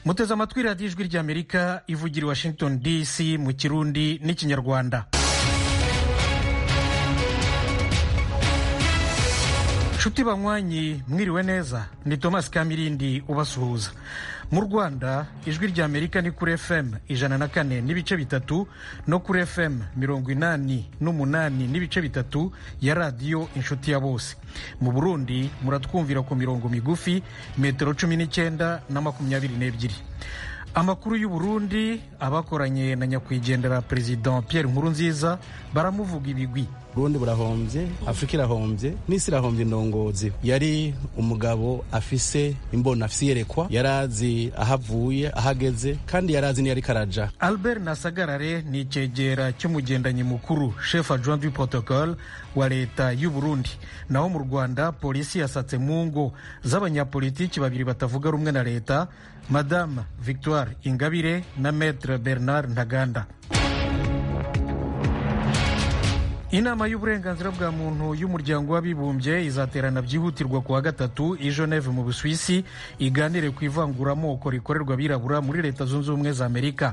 muteze amatwi radiyo ijwi ry'amerika ivugira i washington dc mu kirundi n'ikinyarwanda nshuti banywanyi mwiriwe neza ni thomas kamirindi ubasuhuza mu rwanda ijwi ry'amerika ni kuri fm ijana na kane n'ibice bitatu no kuri fm mirongo inani n'umunani n'ibice bitatu ya radiyo inshuti ya bose mu burundi muratwumvira ku mirongo migufi metero cumi n'icyenda na makumyabiri n'ebyiri amakuru y'u Burundi abakoranye na nyakwigendera perezida Pierre Nkurunziza baramuvuga ibigwi Burundi burahombye Afurika irahombye n'isi irahombye indongozi yari umugabo afise imbona afise iyerekwa yarazi ahavuye ahageze kandi yarazi niyo ariko araja Albert Nasagarare ni icegera cy'umugendanyi mukuru chef adjoint du protocole wa leta y'u Burundi naho mu Rwanda polisi yasatse mu ngo z'abanyapolitiki babiri batavuga rumwe na leta Madame Victoire Ingabire na Maître Bernard Ntaganda inama y'uburenganzira bwa muntu y'umuryango w'abibumbye izaterana byihutirwa ku wa gatatu i Geneve mu Busuwisi iganire ku ivanguramoko rikorerwa abirabura muri leta zunze ubumwe za Amerika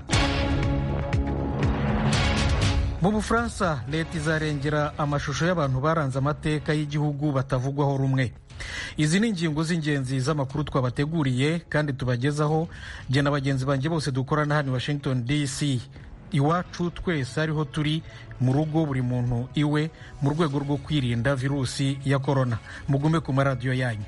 mu bufaransa leta izarengera amashusho y'abantu baranze amateka y'igihugu batavugwaho rumwe izi ni ingingo z'ingenzi z'amakuru twabateguriye kandi tubagezaho jye na bagenzi banjye bose dukorana hano i washington dc iwacu twese ariho turi mu rugo buri muntu iwe mu rwego rwo kwirinda virusi ya korona mugume ku maradiyo yanyu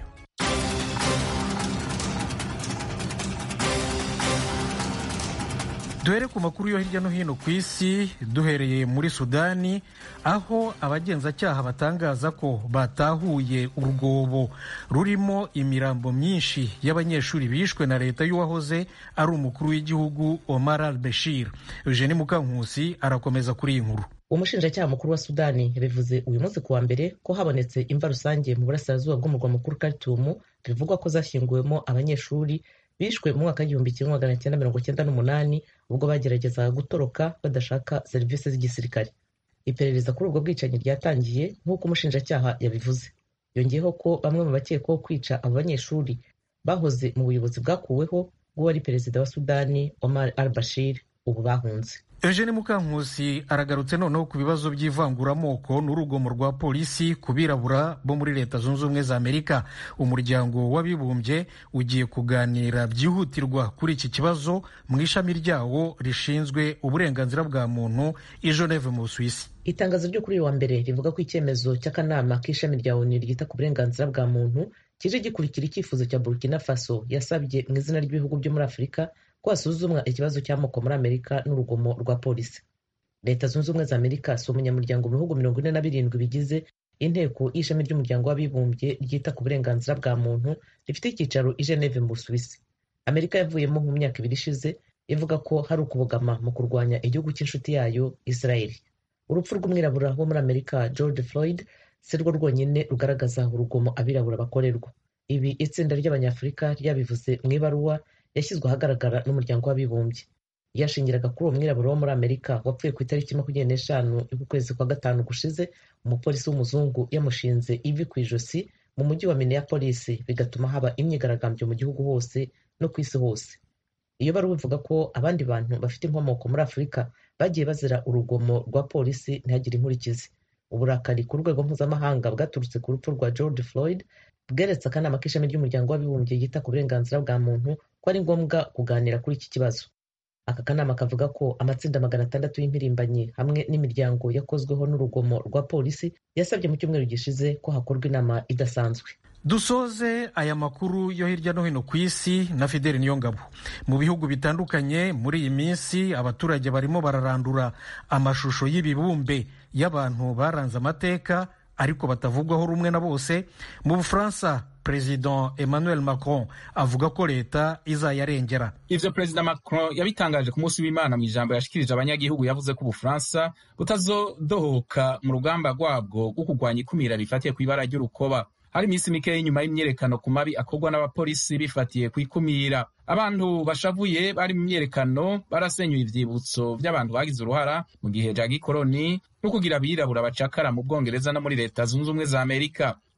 duhere ku makuru yo hirya no hino ku isi duhereye muri sudani aho abagenzacyaha batangaza ko batahuye urwobo rurimo imirambo myinshi y'abanyeshuri bishwe na leta y'uwahoze ari umukuru w'igihugu omar al bashir eugene mukankusi arakomeza kuri iyi nkuru umushinjacyaha mukuru wa sudani yabivuze uyu munsi kuwa mbere ko habonetse imva rusange mu burasirazuba bw'umurwa mukuru karitumu bivugwa ko zashyinguwemo abanyeshuri bishwe mu mwaka w'igihumbi kimwe magana cyenda mirongo cyenda n'umunani ubwo bageragezaga gutoroka badashaka serivisi z'igisirikare iperereza kuri ubwo bwicanyi ryatangiye nk'uko umushinjacyaha yabivuze yongeyeho ko bamwe mu bakekwaho kwica abo banyeshuri bahoze mu buyobozi bwakuweho bw'uwari perezida wa sudani omar al bashir ubu bahunze eugene mukankusi aragarutse noneho ku bibazo by'ivanguramoko n'urugomo rwa polisi ku birabura bo muri leta zunze ubumwe za amerika umuryango w'abibumbye ugiye kuganira byihutirwa kuri iki kibazo mu ishami ryawo rishinzwe uburenganzira bwa muntu i geneve mu busuwisi itangazo ryo kuri uyu wa mbere rivuga ko icyemezo cy'akanama k'ishami rya onu ryita ku burenganzira bwa muntu kije gikurikira icyifuzo cya burkina faso yasabye mu izina ry'ibihugu byo muri afurika ko hasuzumwa ikibazo cy'amoko muri amerika n'urugomo rwa polisi leta zunze ubumwe za amerika si umunyamuryango mu bihugu mirongo ine na birindwi bigize inteko y'ishami ry'umuryango w'abibumbye ryita ku burenganzira bwa muntu rifite icyicaro i geneve mu busuwisi amerika yavuyemo mu myaka ibiri ishize ivuga ko hari ukubogama mu kurwanya igihugu cy'inshuti yayo israel urupfu rw'umwirabura wo muri amerika george floyd si rwo rwonyine rugaragaza urugomo abirabura bakorerwa ibi itsinda ry'abanyafurika ryabivuze mu ibaruwa yashyizwe ahagaragara n'umuryango w'abibumbye yashingiraga kuri uwo mwirabura wo muri amerika wapfuye ku itariki makumyabiri n'eshanu y'ukwezi kwa gatanu gushize umupolisi w'umuzungu yamushinze ivi ku ijosi mu mujyi wa minneapolis bigatuma haba imyigaragambyo mu gihugu hose no ku isi hose iyo baruwa ivuga ko abandi bantu bafite inkomoko muri afurika bagiye bazira urugomo rwa polisi ntihagire inkurikizi uburakari ku rwego mpuzamahanga bwaturutse ku rupfu rwa george floyd bweretse akanama k'ishami ry'umuryango w'abibumbye yita ku burenganzira bwa muntu ko ari ngombwa kuganira kuri iki kibazo aka kanama kavuga ko amatsinda magana atandatu y'impirimbanyi hamwe n'imiryango yakozweho n'urugomo rwa polisi yasabye mu cyumweru gishize ko hakorwa inama idasanzwe dusoze aya makuru yo hirya no hino ku isi na fideli niyongabo mu bihugu bitandukanye muri iyi minsi abaturage barimo bararandura amashusho y'ibibumbe y'abantu baranze amateka ariko batavugwaho rumwe na bose mu bufaransa perezida emmanuel macron avuga ko leta izayarengera ivyo perezida macron yabitangaje ku munsi w'imana mu ijambo yashikirije abanyagihugu yavuze ko ubufaransa butazodohoka mu rugamba rwabwo rwo kurwanya ikumira rifatiye ku ibara ry'urukoba hari iminsi mikeya inyuma y'imyerekano ku mabi akorwa n'abapolisi bifatiye ku ikumira abantu bashavuye bari mu myerekano barasenyuye ivyibutso vy'abantu bagize uruhara mu gihe ja gikoroni no kugira abirabura bacakara mu bwongereza no muri leta zunze ubumwe za amerika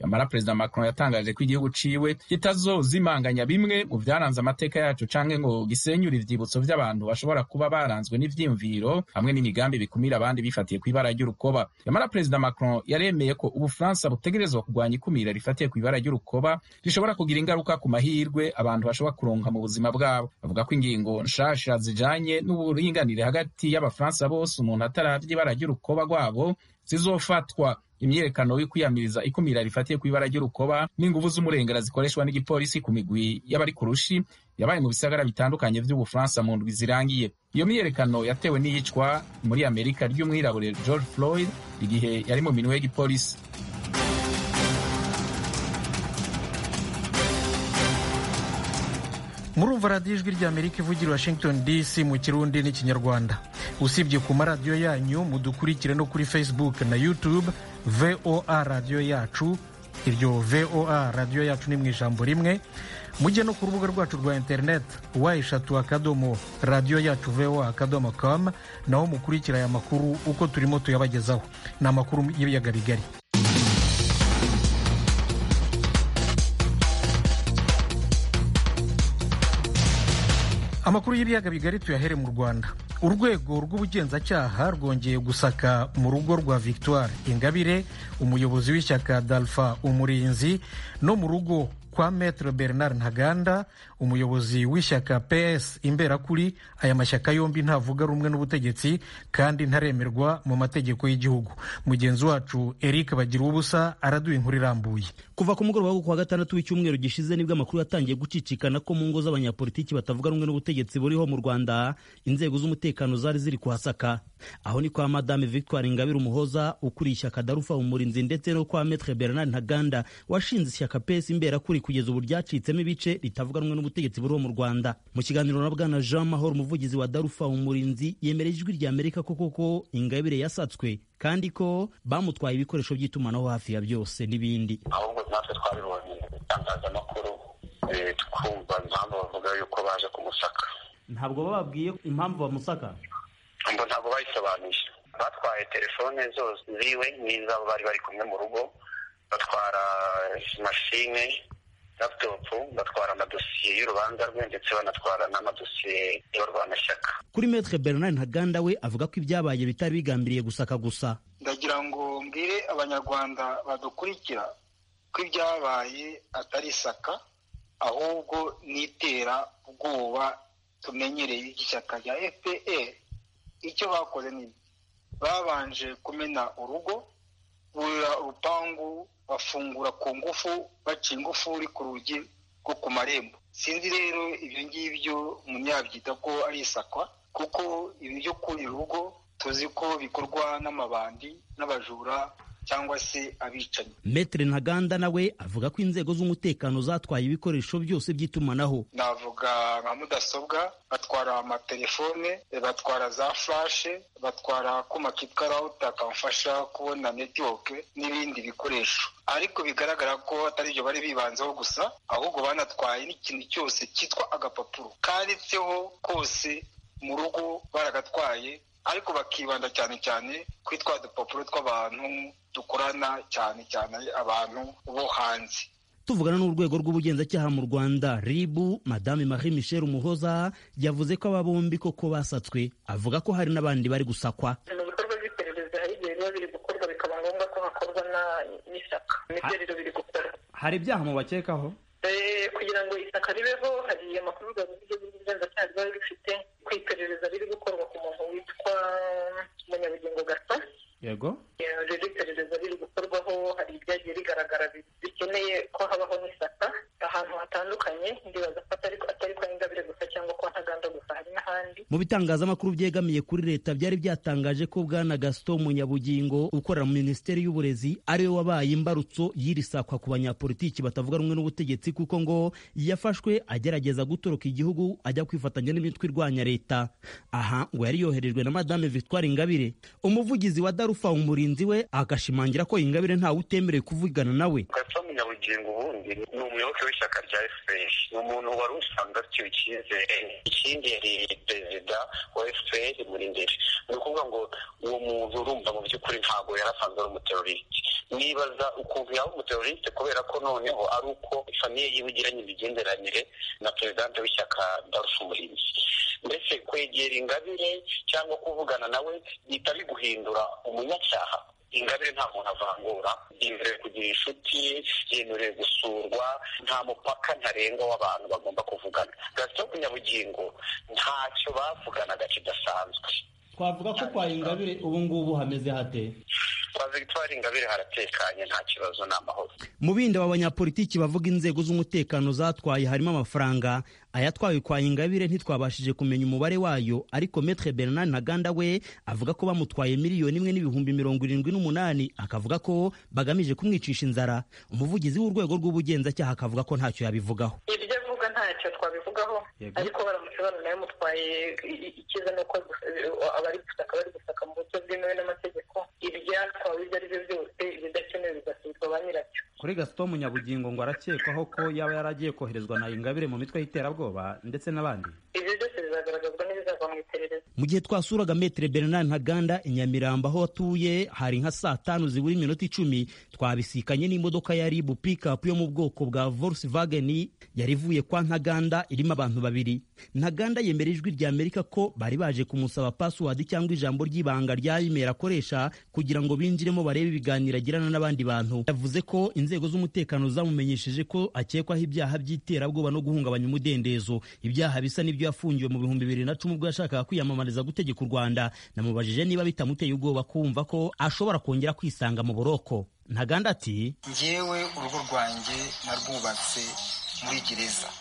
amara perezida macron yatangaje ko igihugu ciwe kitazozimanganya bimwe mu vyaranze amateka yacu canke ngo gisenyure ivyibutso vy'abantu bashobora kuba baranzwe n'ivyiyumviro hamwe n'imigambi bikumira abandi bifatiye kw'ibara ry'urukoba yamara perezida macron yaremeye ko ubufaransa butegerezwa kurwanya ikumira rifatiye kw'ibara ry'urukoba rishobora kugira ingaruka ku mahirwe abantu bashobora kuronka mu buzima bwabo bavuga ko ingingo nshasha zijanye n'uburinganire hagati y'abafaransa bose umuntu ataravye ibara ry'urukoba rwabo zizofatwa imyiyerekano yo kwiyamiriza ikumira rifatiye ku ibara ry'urukoba n'inguvu z'umurengera zikoreshwa n'igipolisi ku migwi y'abari ku rushi yabaye mu bisagara bitandukanye vy'ubufaransa mu ndwi zirangiye iyo myiyerekano yatewe n'iyicwa muri amerika ry'umwirabure george floyd igihe yari mu minwe y'igipolisi murumva radiyo ijwi ry'amerika ivugira washington dc mu kirundi n'ikinyarwanda usibye ku maradiyo yanyu mudukurikire no kuri facebook na youtube voa radiyo yacu iryo voa radiyo yacu ni mu ijambo rimwe mujye no ku rubuga rwacu rwa interineti wa eshatu akadomo radiyo yacu voa akadomo com naho mukurikira aya makuru uko turimo tuyabagezaho ni amakuru y'ibiyaga bigari amakuru y'ibiyaga bigari tuyahere mu rwanda urwego rw'ubugenzacyaha rwongeye gusaka mu rugo rwa victoire ingabire umuyobozi w'ishyaka dalfa umurinzi no mu rugo kwa metre bernard ntaganda umuyobozi w'ishyaka ps imberakuri aya mashyaka yombi ntavuga rumwe n'ubutegetsi kandi ntaremerwa mu mategeko y'igihugu mugenzi wacu eric bagira ubusa araduha inkuru irambuye kuva ku mugoroba wo kuwa gatandatu w'icyumweru gishize nibwo amakuru yatangiye gucicikana ko mu ngo z'abanyapolitiki batavuga rumwe n'ubutegetsi buriho mu rwanda inzego z'umutekano zari ziri kuhasaka aho ni kwa madame victoire ingabire umuhoza ukuriye ishyaka darufa umurinzi ndetse no kwa metre bernard ntaganda washinze ishyaka ps imberakuri kugeza ubu ryacitsemo ibice ritavuga rumwe n'ubutegetsi buriho mu rwanda mu kiganiro na bwana jean mahoro umuvugizi wa darufa umurinzi yemereye ijwi rya amerika ko koko ingabire yasatswe kandi ko bamutwaye ibikoresho by'itumanaho hafi ya byose n'ibindi ahubwo natwe twabibonye itangazamakuru twumva impamvu bavuga yuko baje kumusaka ntabwo bababwiye impamvu bamusaka ngo ntabwo bayisobanuye batwaye telefone zose ziwe n'izabo bari bari kumwe mu rugo batwara mashine laputopu batwara amadosiye y'urubanza rwe ndetse banatwara n'amadosiye y'abarwanashyaka kuri metre bernard ntaganda we avuga ko ibyabaye bitari bigambiriye gusaka gusa ndagira ngo mbwire abanyarwanda badukurikira ko ibyabaye atari isaka ahubwo n'itera ubwoba tumenyereye ishyaka rya fpr icyo bakoze ni babanje kumena urugo burira urupangu bafungura ku ngufu baca ingufuri ku rugi rwo ku marembo sinzi rero ibyo ngibyo umunyabyita ko ari isakwa kuko ibi byo kurira urugo tuzi ko bikorwa n'amabandi n'abajura cyangwa se abicanyi metere ntaganda nawe avuga ko inzego z'umutekano zatwaye ibikoresho byose by'itumanaho navuga nka mudasobwa batwara amatelefone batwara za furashe batwara akuma kitwa rawuta kamfasha kubona netiwoke n'ibindi bikoresho ariko bigaragara ko atari ibyo bari bibanzeho gusa ahubwo banatwaye n'ikintu cyose cyitwa agapapuro kanditseho kose mu rugo baragatwaye ariko bakibanda cyane cyane kuri twa dupapuro tw'abantu dukorana cyane cyane abantu bo hanze tuvugana n'urwego rw'ubugenzacyaha mu rwanda ribu madame marie michel umuhoza yavuze ko aba bombi koko basatswe avuga ko hari n'abandi bari gusakwa mu bikorwa by'iperereza hari igihe biba biri gukorwa bikaba ngombwa ko hakorwa n'ishyaka nibyo rero biri gukorwa hari ibyaha mubakekaho kugira ngo ishyaka ribeho hari amakuru ubugenzacyaha riba rifite ku iperereza riri gukorwa ku muntu witwa munyabugingo gato yego rero iperereza riri gukorwaho hari ibyagiye bigaragara bikeneye ko habaho n'isaka ahantu hatandukanye ndibaza ko atari kwa ingabire gusa cyangwa kwa ntaganda gusa hari n'ahandi mu bitangazamakuru byegamiye kuri leta byari byatangaje ko bwana gaston munyabugingo ukorera mu minisiteri y'uburezi ariwe wabaye imbarutso y'iri sakwa ku banyapolitiki batavuga rumwe n'ubutegetsi kuko ngo yafashwe agerageza gutoroka igihugu ajya kwifatanya n'imitwe irwanya leta aha ngo yari yoherejwe na madame victoire ingabire umuvugizi wa darufa umurinzi we agashimangira ko ingabire ntawe utemerewe kuvugana nawe gato munyabugingo ubundi ni umuyoboke w'ishyaka rya fpr ni umuntu wari usanzwe afitiwe icyizere ikindi yari perezida wa fpr muri mbere ni ukuvuga ngo uwo muntu urumva mu by'ukuri ntabwo yari asanzwe ari umuteroriste nibaza ukuntu yaba umuteroriste kubera ko noneho ari uko famiye yiwe igiranye imigenderanire na perezidante w'ishyaka darufu umurinzi mbese kwegera ingabire cyangwa kuvugana nawe bihita biguhindura umunyacyaha ingabire nta muntu avangura yemerewe kugira inshuti yemerewe gusurwa nta mupaka ntarengwa w'abantu bagomba kuvugana gasito kunyabugingo ntacyo bavuganaga kidasanzwe twavuga ko kwa ingabire ubu ngubu hameze hate kwa victoire ingabire haratekanye nta kibazo ni amahoro mu bindi aba banyapolitiki bavuga inzego z'umutekano zatwaye harimo amafaranga ayatwawe kwa ingabire ntitwabashije kumenya umubare wayo ariko metre bernard ntaganda we avuga ko bamutwaye miliyoni imwe n'ibihumbi mirongo irindwi n'umunani akavuga ko bagamije kumwicisha inzara umuvugizi w'urwego rw'ubugenzacyaha akavuga ko ntacyo yabivugaho ibyo avuga ntacyo twabivugaho ariko baramutse bananaye mutwaye icyiza ni uko abari gusaka bari gusaka mu buryo bwemewe n'amategeko ibyatwawe ibyo ari byo byose ibidakenewe bigasubizwa ba nyirabyo kuri gasito munyabugingo ngo arakekwaho ko yaba yaragiye koherezwa na ingabire mu mitwe y'iterabwoba ndetse n'abandi ibyo byose bizagaragazwa n'ibizava mu iperereza mu gihe twasuraga metere bernard ntaganda i nyamirambo aho atuye hari nka saa tanu zibura iminota icumi twabisikanye n'imodoka ya ribu pikapu yo mu bwoko bwa volkswagen yari ivuye kwa ntaganda irimo abantu babiri ntaganda yemera ijwi rya amerika ko bari baje kumusaba pasiwadi cyangwa ijambo ry'ibanga rya imeri akoresha kugira ngo binjiremo barebe ibiganiro agirana n'abandi bantu yavuze ko inzego z'umutekano zamumenyesheje ko akekwaho ibyaha by'iterabwoba no guhungabanya umudendezo ibyaha bisa n'ibyo yafungiwe mu bihumbi bibiri na cumi ubwo yashakaga kwiyamamariza gutegeka u rwanda namubajije niba bitamuteye ubwoba kumva ko ashobora kongera kwisanga mu buroko ntaganda ati ngewe urugo rwanjye narwubatse muri gereza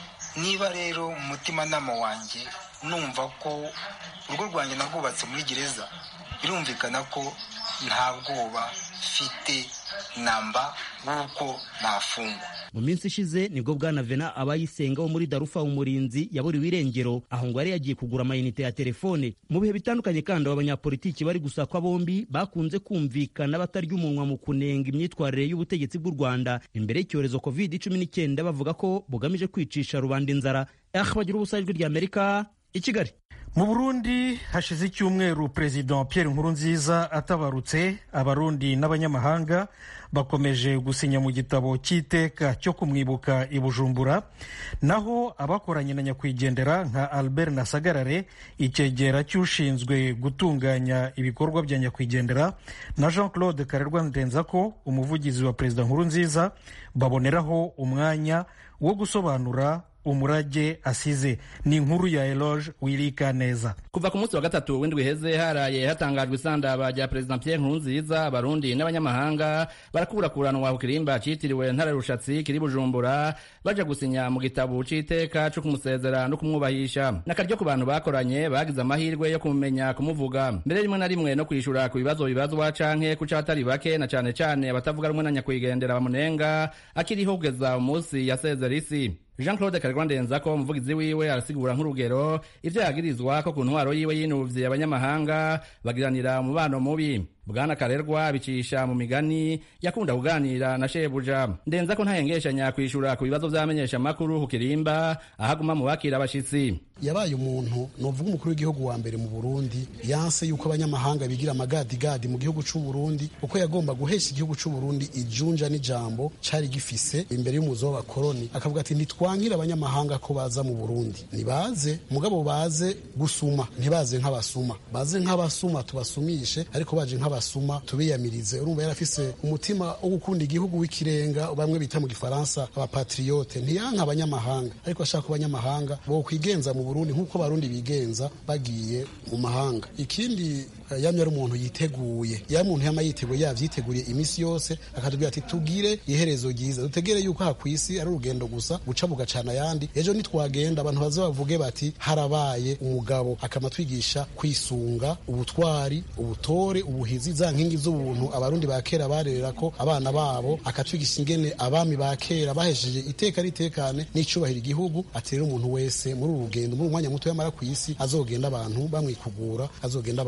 niba rero mu mutimanama wanjye numva ko urugo rwanjye narwubatse muri gereza birumvikana ko nta bwoba mfite namba w'uko nafungwa mu minsi ishize nibwo bwana vena abayisenga wo muri darufa umurinzi yaburiwe irengero aho ngo yari yagiye kugura amayinite ya telefone mu bihe bitandukanye kandi aba banyapolitiki bari gusakwa bombi bakunze kumvikana batarya umunwa mu kunenga imyitwarire y'ubutegetsi bw'u rwanda imbere y'icyorezo covid cumi n'icyenda bavuga ko bugamije kwicisha rubanda inzara aha bagira ubusa ijwi rya amerika i kigali mu burundi hashize icyumweru perezida pierre nkurunziza atabarutse abarundi n'abanyamahanga bakomeje gusinya mu gitabo cy'iteka cyo kumwibuka i bujumbura naho abakoranye na nyakwigendera nka albert nasagarare icyegera cy'ushinzwe gutunganya ibikorwa bya nyakwigendera na jean claude karerwa ndenzako umuvugizi wa perezida nkurunziza baboneraho umwanya wo gusobanura umurage asize ni inkuru ya eloge wirika neza kuva ku munsi wa gatatu w'indwi heze haraye hatangajwe isandaba rya perezida pierre nkurunziza abarundi n'abanyamahanga barakurakuranwa ku kirimba cyitiriwe ntare rushatsi kiri bujumbura baja gusinya mu gitabo c'iteka co kumusezera no kumwubahisha n'akaryo ku bantu bakoranye bagize amahirwe yo kumumenya kumuvuga mbere rimwe na rimwe no kwishura ku bibazo bibazwa canke ku catari bake na cane cane abatavuga rumwe na nyakwigendera bamunenga akiriho kugeza umunsi yasezera isi jean claude karerwa ndenzako umuvugizi wiwe arasigura nk'urugero ivyo yagirizwa ko ku ntwaro yiwe yinuvye abanyamahanga bagiranira umubano mubi bwana karerwa abicisha mu migani yakunda kuganira na shebuja ndenza ko ntayengeshanya kwishura ku bibazo vy'amenyesha makuru ku kirimba ahaguma mu bakira abashitsi yabaye umuntu novuga umukuru w'igihugu wa mbere mu Burundi yanse yuko abanyamahanga bigira amagadigadi mu gihugu c'u Burundi uko yagomba guhesha igihugu c'u Burundi ijunja n'ijambo cari gifise imbere y'umuzo w'abakoroni akavuga ati ntitwankira abanyamahanga ko baza mu Burundi nibaze mugabo baze gusuma ntibaze nk'abasuma baze nk'abasuma tubasumishe ariko baje nk'abasuma tubiyamirize urumva yarafise umutima wo gukunda igihugu w'ikirenga bamwe bita mu gifaransa abapatriote ntiyanka abanyamahanga ariko ashaka abanyamahanga bo kwigenza mu Burundi nk'uko abarundi bigenza bagiye mu mahanga ikindi yamye ari umuntu yiteguye ya muntu yama yiteguye yavyiteguriye imisi yose akatubwira ati tugire iherezo ryiza dutegere yuko aha kwisi ari urugendo gusa guca bugacana ayandi ejo nitwagenda abantu baze bavuge bati harabaye umugabo akamatwigisha kwisunga ubutwari ubutore ubuhizi za nkingi z'ubuntu abarundi ba kera barerera ko abana babo akatwigisha ingene abami ba kera bahesheje iteka ritekane n'icubahiro igihugu ati rero umuntu wese muri uru rugendo muri umwanya muto yamara ku isi azogenda abantu bamwikugura azogenda abantu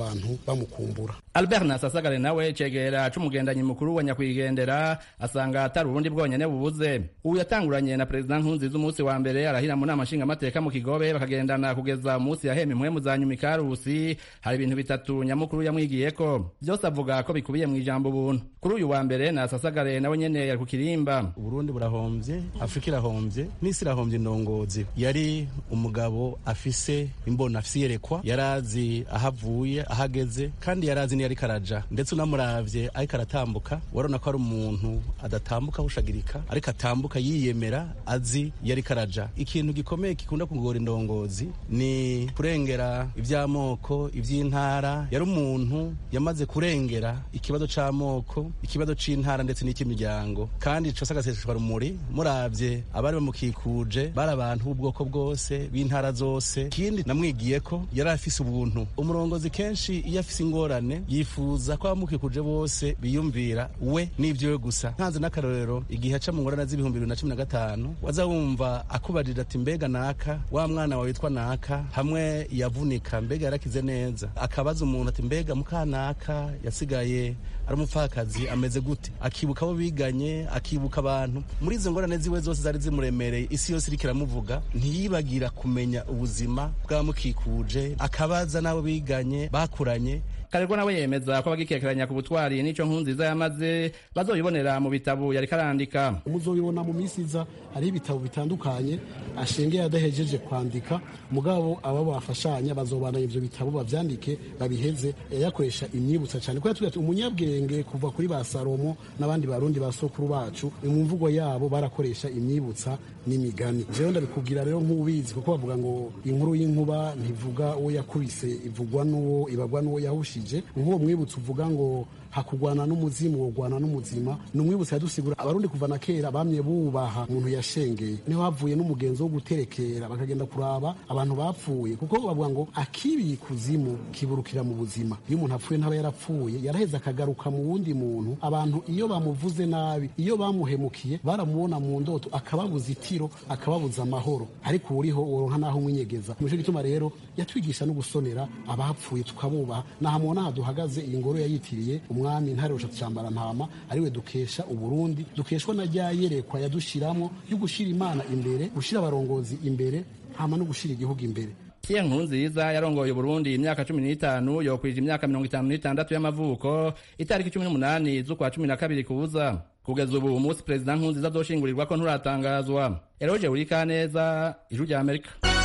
bamukumbura albert nasasagare nawe cegera c'umugendanyi mukuru wa nyakwigendera asanga atari uburundi bwonyene bubuze ubu yatanguranye na perezida nkunziza umunsi wa mbere arahira mu nama nshingamateka mu kigobe bakagendana kugeza umunsi yahema impwemu za nyuma ikarusi hari ibintu bitatu nyamukuru yamwigiyeko vyose avuga ko bikubiye mu ijambo ubuntu kuri uyu wa mbere nasasagare nawe nyene yari ku kirimba uburundi burahombye afurika irahombye n'isi irahombye indongozi yari umugabo afise imbona afise iyerekwa yarazi aho avuye aho ageze kandi yarazi niyo ariko araja ndetse unamuravye ariko aratambuka warabona ko ari umuntu adatambuka ahushagirika ariko atambuka yiyemera azi iyo ariko araja ikintu gikomeye gikunda kugora indongozi ni kurengera ivy'amoko ivy'intara yari umuntu yamaze kurengera ikibazo c'amoko ikibazo c'intara ndetse n'icy'imiryango kandi cose agaseseshwa rumuri muravye abari bamukikuje bari abantu b'ubwoko bwose b'intara zose ikindi namwigiye ko yari afise ubuntu umurongozi kenshi iyo afise ingorane yifuza ko abamukikuje bose biyumvira we n'ivyiwe gusa ntanze n'akarorero igihe aca mu ngorane z'ibihumbi bibiri na cumi na gatanu waza wumva akubarira ati mbega naka wa mwana wawe witwa naka hamwe yavunika mbega yarakize neza akabaza umuntu ati mbega mukanaka yasigaye ari umupfakazi ameze gute akibuka abo biganye akibuka abantu muri izo ngorane ziwe zose zari zimuremereye isi yose iriko iramuvuga ntiyibagira kumenya ubuzima bw'abamukikuje akabaza n'abo biganye bakuranye karerwa nawe yemeza ko abagikekeranya ku butwari n'ico nkunziza yamaze bazoyibonera mu bitabo yariko arandika muzobibona mu minsi iza hariho ibitabo bitandukanye ashengeye adahejeje kwandika mugabo aba bafashanya bazobana ivyo bitabo bavyandike babiheze yakoresha imyibutsa cyane ko yatubwiye ati umunyabwenge kuva kuri ba salomo n'abandi barundi ba sokuru bacu mu mvugo yabo barakoresha imyibutsa n'imigani jewe ndabikubwira rero nk'ubizi kuko bavuga ngo inkuru y'inkuba ntivuga uwo yakubise ivugwa n'uwo ibagwa n'uwo yahushije nk'uwo mwibutsa uvuga ngo hakugwana n'umuzimu wogwana n'umuzima ni umwibutsa yadusigura abarundi kuva na kera bamye bubaha umuntu yashengeye niho havuye n'umugenzo wo guterekera bakagenda kuraba abantu bapfuye kuko bavuga ngo akibiye ikuzimu kiburukira mu buzima iyo umuntu apfuye ntaba yarapfuye yaraheze akagaruka mu wundi muntu abantu iyo bamuvuze nabi iyo bamuhemukiye baramubona mu ndoto akababuza itiro akababuza amahoro ariko uriho woronka naho umwinyegeza nico gituma rero yatwigisha no gusonera abapfuye tukabubaha nahamubona aha duhagaze iyi ngoro yayitiriye umwami ntare rushatse cyambara ntama ariwe dukesha uburundi dukeshwa na rya yerekwa yadushiramo yo gushira imana imbere gushira abarongozi imbere hama no gushira igihugu imbere Pierre Nkurunziza yarongoye Burundi imyaka cumi n'itanu yokwije imyaka mirongo itanu n'itandatu y'amavuko itariki cumi n'umunani z'ukwa cumi na kabiri kuza kugeza ubu umunsi perezida Nkurunziza azoshingurirwa ko nturatangazwa Eroge Urikaneza ijwi rya Amerika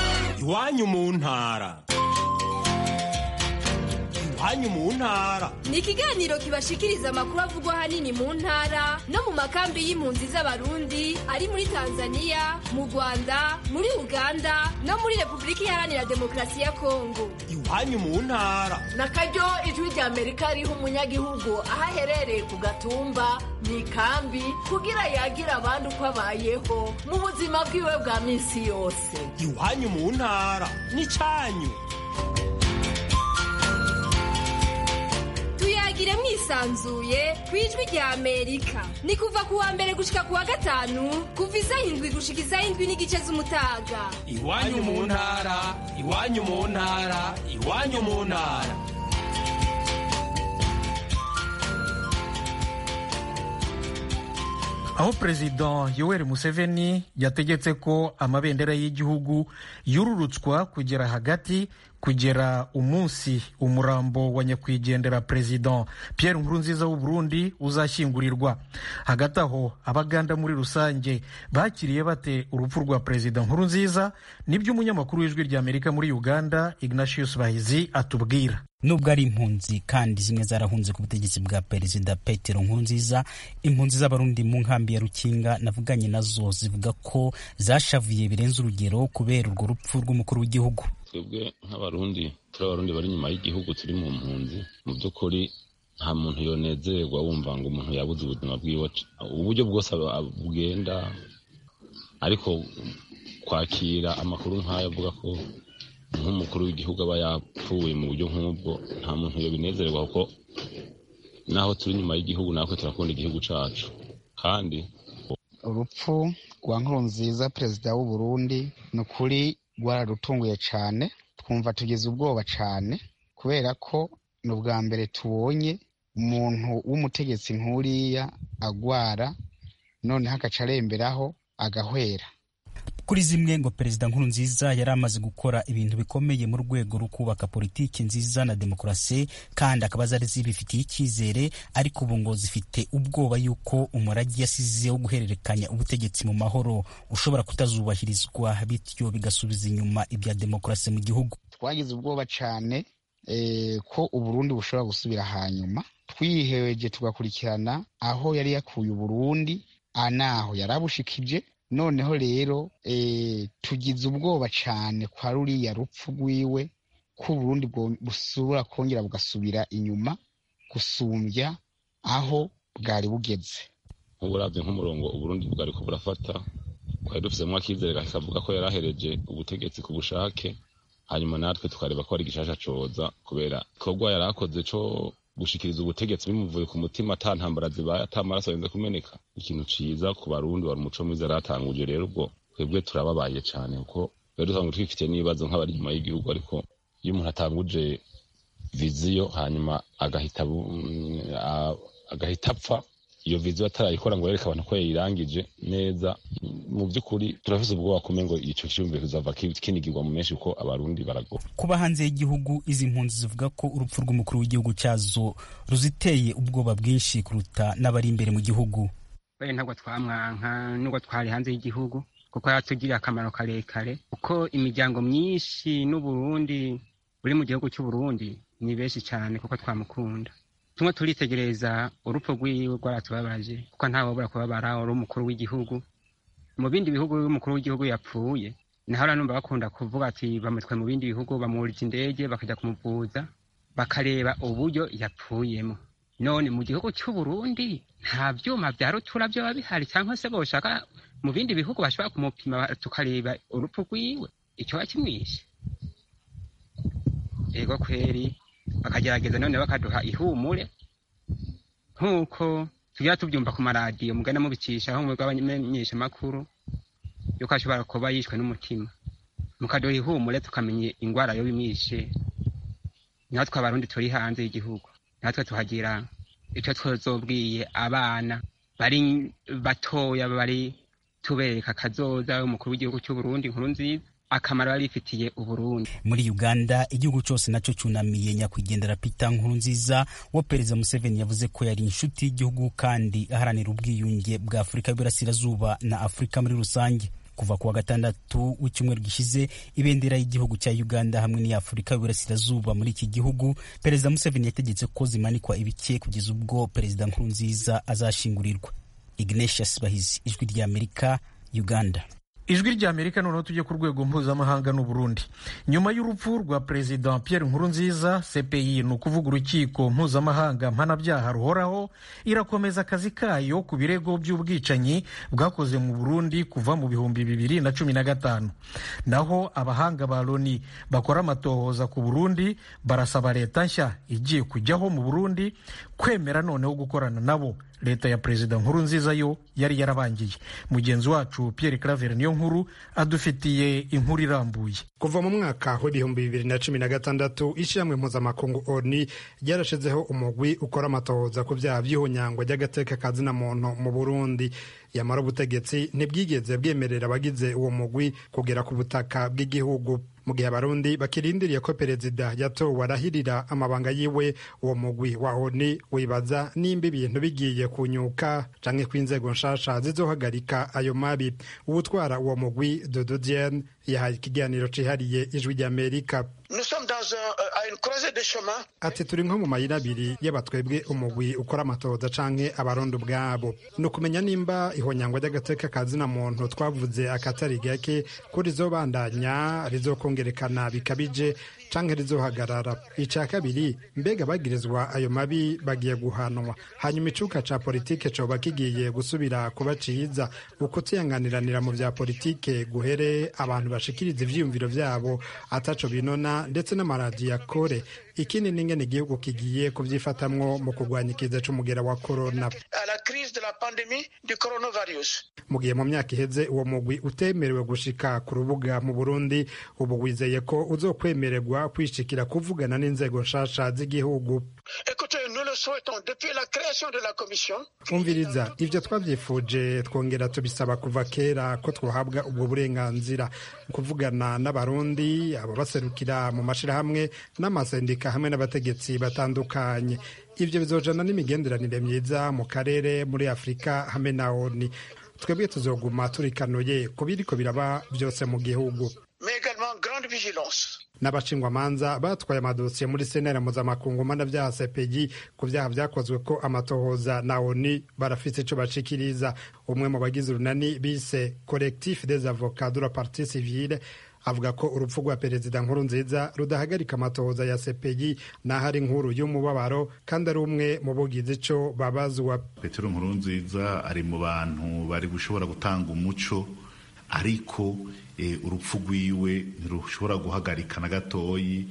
iwanyu mu ntara iwanyu mu ntara ni ikiganiro kibashikiriza amakuru avugwa ahanini mu ntara no mu makambi y'impunzi z'abarundi ari muri tanzania mu rwanda muri uganda no muri repubulika iharanira demokarasi ya kongo iwanyu mu ntara na karyo ijwi rya amerika riha umunyagihugu aho aherereye ku gatumba mu ikambi kugira yagira abandi uko abayeho mu buzima bwiwe bwa minsi yose iwanyu mu ntara n'icyanyu tuyagire mwisanzuye ku ijwi rya amerika ni kuva ku wa mbere gushika ku wa gatanu kuva isaha indwi gushika isaha indwi n'igice z'umutaga iwanyu mu ntara iwanyu mu ntara iwanyu mu ntara aho perezida yoweri museveni yategetse ko amabendera y'igihugu yururutswa kugera hagati kugera umunsi umurambo wa nyakwigendera perezida Pierre Nkurunziza w'u Burundi uzashyingurirwa hagati aho abaganda muri rusange bakiriye bate urupfu rwa perezida Nkurunziza nibyo umunyamakuru w'ijwi rya Amerika muri Uganda Ignatius Bahizi atubwira nubwo ari impunzi kandi zimwe zarahunze ku butegetsi bwa perezida petero nkurunziza impunzi z'abarundi mu nkambi ya rukinga navuganye nazo zivuga ko zashavuye birenze urugero kubera urwo rupfu rw'umukuru w'igihugu twebwe nk'abarundi turi abarundi bari inyuma y'igihugu turi mu mpunzi mu by'ukuri nta muntu yonezerwa wumva ngo umuntu yabuze ubuzima bwiwe uburyo bwose bugenda ariko kwakira amakuru nk'ayo avuga ko nk'umukuru w'igihugu aba yapfuye mu buryo nk'ubwo nta muntu yobinezerwa kuko naho turi inyuma y'igihugu natwe turakunda igihugu cyacu kandi urupfu rwa nkurunziza perezida w'u Burundi ni ukuri rwararutunguye cyane twumva tugize ubwoba cyane kubera ko ni ubwa mbere tubonye umuntu w'umutegetsi nk'uriya agwara noneho agaca aremberaho agahwera kuri zimwe ngo perezida nkuru nziza yari amaze gukora ibintu bikomeye mu rwego rwo kubaka politiki nziza na demokarasi kandi akaba zari zibifitiye icyizere ariko ubu ngo zifite ubwoba yuko umurage yasize wo guhererekanya ubutegetsi mu mahoro ushobora kutazubahirizwa bityo bigasubiza inyuma ibya demokarasi mu gihugu twagize ubwoba cyane ko uburundi bushobora gusubira hanyuma twihereje tugakurikirana aho yari yakuye uburundi anaho yari abushikije noneho rero tugize ubwoba cyane kwa ruriya rupfu rwiwe ko uburundi busubira kongera bugasubira inyuma gusumbya aho bwari bugeze nk'uburabyo nk'umurongo uburundi bwari ko burafata twari dufitemo akizere kavuga ko yari ahereje ubutegetsi ku bushake hanyuma natwe tukareba ko ari igishasha coza kubera ikorwa yari akoze co gushikiriza ubutegetsi bimuvuye ku mutima ata ntambara zibaye ata amaraso arenze kumeneka ikintu ciza ku barundi wari umuco mwiza yaratanguje rero ubwo twebwe turababaye cane kuko rero dusanga twifitiye n'ibibazo nk'abari inyuma y'igihugu ariko iyo umuntu atanguje viziyo hanyuma agahita agahita apfa iyo viziyo atarayikora ngo yereke abantu ko yayirangije neza mu by'ukuri turafise ubwoba kume ngo ico ciyumviro kizava kinigirwa mu menshi kuko abarundi barago kuba hanze y'igihugu izi mpunzi zivuga ko urupfu rw'umukuru w'igihugu cyazo ruziteye ubwoba bwinshi kuruta n'abari imbere mu gihugu we ntabwo twamwanka nubwo twari hanze y'igihugu kuko yatugiriye akamaro karekare kuko imiryango myinshi n'uburundi buri mu gihugu cy'uburundi ni benshi cyane kuko twamukunda tumwe turitegereza urupfu rwiwe rwaratubabaje kuko ntawabura kubabara uri umukuru w'igihugu mu bindi bihugu iyo umukuru w'igihugu yapfuye naho numva bakunda kuvuga ati bamutwe mu bindi bihugu bamurije indege bakajya kumuvuza bakareba uburyo yapfuyemo none mu gihugu cy'uburundi nta byuma bya rutura byaba bihari cyangwa se boshaka mu bindi bihugu bashobora kumupima tukareba urupfu rwiwe icyo kimwishe ego kweri bakagerageza none bakaduha ihumure nk'uko tugira tubyumva ku maradiyo mugana mubicisha aho mwebwe abamenyeshamakuru yuko ashobora kuba yishwe n'umutima mukaduha ihumure tukamenya indwara yo bimwishe natwe abarundi turi hanze y'igihugu natwe tuhagira icyo twazobwiye abana bari batoya bari tubereka akazoza umukuru w'igihugu cy'uburundi nkuru nziza akamaro yari ifitiye uburundi muri uganda igihugu cyose nacyo cyunamiye nyakwigendera peter nkurunziza wo perezida museveni yavuze ko yari inshuti y'igihugu kandi aharanira ubwiyunge bwa afurika y'uburasirazuba na afurika muri rusange kuva ku wa gatandatu w'icyumweru gishize ibendera y'igihugu cya uganda hamwe n'iya afurika y'uburasirazuba muri iki gihugu perezida museveni yategetse ko zimanikwa ibike kugeza ubwo perezida nkurunziza azashingurirwa ignatius bahizi ijwi ry'amerika uganda ijwi rya amerika noneho tujye ku rwego mpuzamahanga n'u Burundi nyuma y'urupfu rwa perezida Pierre Nkurunziza CPI ni ukuvuga urukiko mpuzamahanga mpanabyaha ruhoraho irakomeza akazi kayo ku birego by'ubwicanyi bwakoze mu Burundi kuva mu bihumbi bibiri na cumi na gatanu naho abahanga ba Loni bakora amatohoza ku Burundi barasaba leta nshya igiye kujyaho mu Burundi kwemera noneho gukorana nabo leta ya perezida nkuru nziza yo yari yarabangiye mugenzi wacu Pierre Claver niyo nkuru adufitiye inkuru irambuye kuva mu mwaka w'ibihumbi bibiri na cumi na gatandatu ishyirahamwe mpuzamakungu oni ryarashizeho umugwi ukora amatohoza ku byaha by'ihonyangwa ry'agateka ka zina muntu mu burundi yamara ubutegetsi ntibwigeze bwemerera abagize uwo mugwi kugera ku butaka bw'igihugu mu gihe abarundi bakirindiriye ko perezida yatowe arahirira amabanga yiwe uwo mugwi wa oni wibaza nimba ibintu bigiye kunyuka canke ko inzego nshasha zizohagarika ayo mabi uwutwara uwo mugwi dodo diane yahaye ikiganiro cihariye ijwi ry'amerika ati turi nko mu mayira abiri y'abatwebwe umugwi ukora amatohoza canke abarundi ubwabo ni ukumenya nimba ihonyangwa ry'agateka ka zina muntu twavuze akatari gake ko rizobandanya rizokongerekana bikabije canke rizohagarara ica kabiri mbega bagirizwa ayo mabi bagiye guhanwa hanyuma icuka ca politike coba kigiye gusubira kuba ciza ukutiyanganiranira mu vya politike guhere abantu bashikiriza ivyiyumviro vyabo ataco binona ndetse n'amaradiyo akore ikindi n'ingene igihugu kigiye kuvyifatamwo mu kurwanya ikiza c'umugera wa korona de la pandémie du coronavirus. mu gihe mu myaka iheze uwo mugwi utemerewe gushika ku rubuga mu burundi ubu wizeye ko uzokwemererwa kwishikira kuvugana n'inzego nshasha z'igihugu Écoutez, nous le souhaitons depuis la création de la commission. umviriza ibyo twabyifuje twongera tubisaba kuva kera ko twahabwa ubwo burenganzira kuvugana n'abarundi ababaserukira mu mashyirahamwe n'amasendika hamwe n'abategetsi batandukanye ibyo bizojana n'imigenderanire myiza mu karere muri afurika hamwe na oni twebwe tuzoguma turikanuye ku biriko biraba byose mu gihugu mais également grande vigilance. n'abashingwamanza batwaye amadosiye muri senera mpuzamakungu mpanabyaha cpg ku byaha byakozwe ko amatohoza na oni barafite icyo bashikiriza umwe mu bagize urunani bise collectif des avocats de la partie civile avuga ko urupfu rwa perezida nkuru nziza rudahagarika amatohoza ya cpg naho ari inkuru y'umubabaro kandi ari umwe mu bugize icyo babazwa petero nkuru nziza ari mu bantu bari gushobora gutanga umuco ariko urupfu rwiwe ntirushobora guhagarika na gatoyi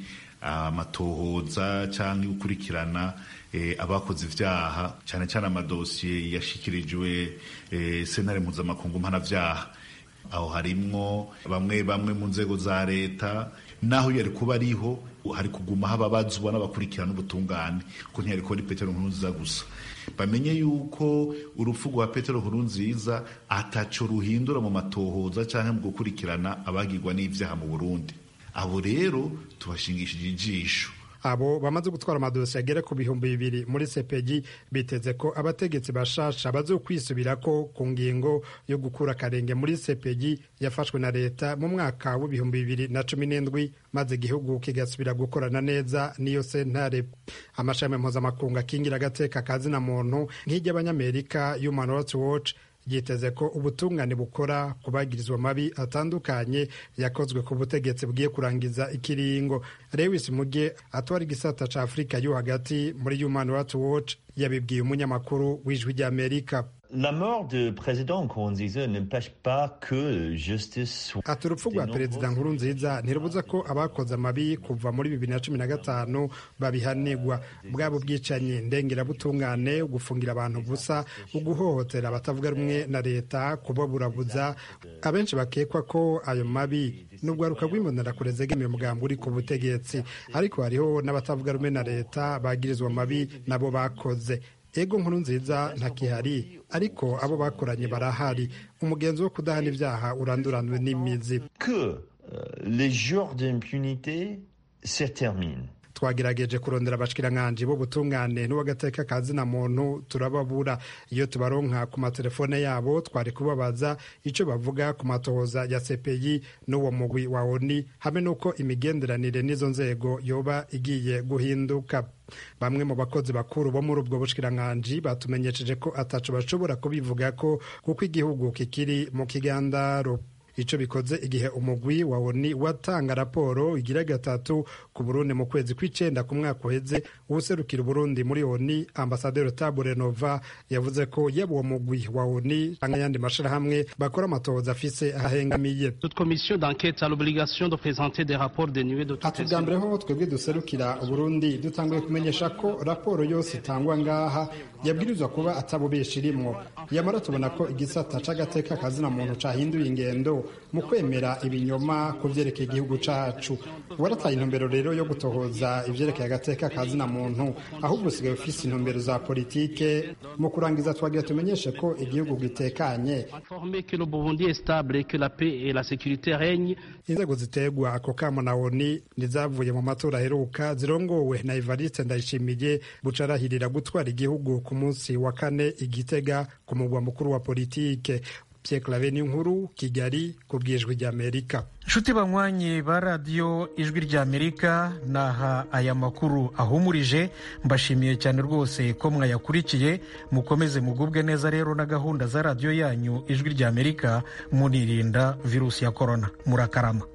amatohoza cyangwa gukurikirana abakoze ibyaha cyane cyane amadosiye yashyikirijwe sentare mpuzamakungu mpanabyaha aho harimwo bamwe bamwe mu nzego za leta naho yari kuba ariho hari kuguma hababazwa n'abakurikirana ubutungane ko ntiyari kuba ari petero nkuru nziza gusa bamenye yuko urupfu rwa petero nkuru nziza ataco ruhindura mu matohoza cyangwa mu gukurikirana abagirwa n'ibyaha mu burundi abo rero tubashingishije ijisho abo bamaze gutwara amadosiye agera ku bihumbi bibiri muri cpg biteze ko abategetsi bashasha bazokwisubirako ku ngingo yo gukura akarenge muri cpg yafashwe na leta mu mwaka w'ibihumbi bibiri na cumi n'indwi maze igihugu kigasubira gukorana neza n'iyo sentare amashami mpuzamakungu akingira agateka kazina muntu nk'iry'abanyamerika human rights watch yiteze ko ubutungane bukora ku bagirizwa mabi atandukanye yakozwe ku butegetsi bugiye kurangiza ikiringo lewis muge atwara igisata ca afurika yo hagati muri human rights watch yabibwiye umunyamakuru w'ijwi ry'amerika La mort de président Nkurunziza n'empêche pas que justice soit ati urupfu rwa perezida nkurunziza ntirubuza ko abakoze amabi kuva muri bibiri na cumi na gatanu babihanirwa bwaba ubwicanyi ndengerabutungane gufungira abantu gusa uguhohotera abatavuga rumwe na leta kubaburabuza abenshi bakekwa ko ayo mabi n'urwaruka rw'imbonerakure zegamiye umugambi uri ku butegetsi ariko hariho n'abatavuga rumwe na leta bagirizwa amabi nabo bakoze ego nkuru nziza ntakihari ariko abo bakoranye barahari umugenzi wo kudahana ibyaha uranduranwe n'imizi que les jours d'impunité se terminent twagerageje kurondera abashikirankanje b'ubutungane n'uw'agateka ka zina muntu turababura iyo tubaronka ku matelefone yabo twari kubabaza icyo bavuga ku matohoza ya cpi n'uwo mugwi wa oni hamwe n'uko imigenderanire n'izo nzego yoba igiye guhinduka bamwe mu bakozi bakuru bo muri ubwo bushikirankanje batumenyesheje ko ataco bashobora kubivuga ko kuko igihugu kikiri mu kigandaro icyo bikoze igihe umugwi wa oni watanga raporo igira gatatu ku burundi mu kwezi kw'icenda ku mwaka uheze uwuserukira uburundi muri oni ambasaderi tabure nova yavuze ko yaba uwo mugwi wa oni cyangwa ayandi mashirahamwe bakora amatohoza afise ahengamiye ati bwa mbere ho twebwe duserukira uburundi dutanguye kumenyesha ko raporo yose itangwa ngaha yabwirizwa kuba atabubesha irimwo yamara tubona ko igisata c'agateka kazina muntu cahinduye ingendo mu kwemera ibinyoma ku vyerekeye igihugu cacu warataye intumbero rero yo gutohoza ivyerekeye agateka kazina muntu ahubwo usigaye ufise intumbero za politike mu kurangiza twagira tumenyeshe ko igihugu gitekanye inzego zitegwa ako kamo na oni nizavuye mu matora aheruka zirongowe na evariste ndayishimiye bucarahirira gutwara igihugu ku munsi wa kane igitega ku mugwa mukuru wa politike Pierre Claver nkuru Kigali ku bwijwi ry'Amerika nshuti banywanyi ba radiyo ijwi ry'Amerika naha aya makuru ahumurije mbashimiye cyane rwose ko mwayakurikiye mukomeze mugubwe neza rero na gahunda za radiyo yanyu ijwi ry'Amerika munirinda virusi ya korona murakarama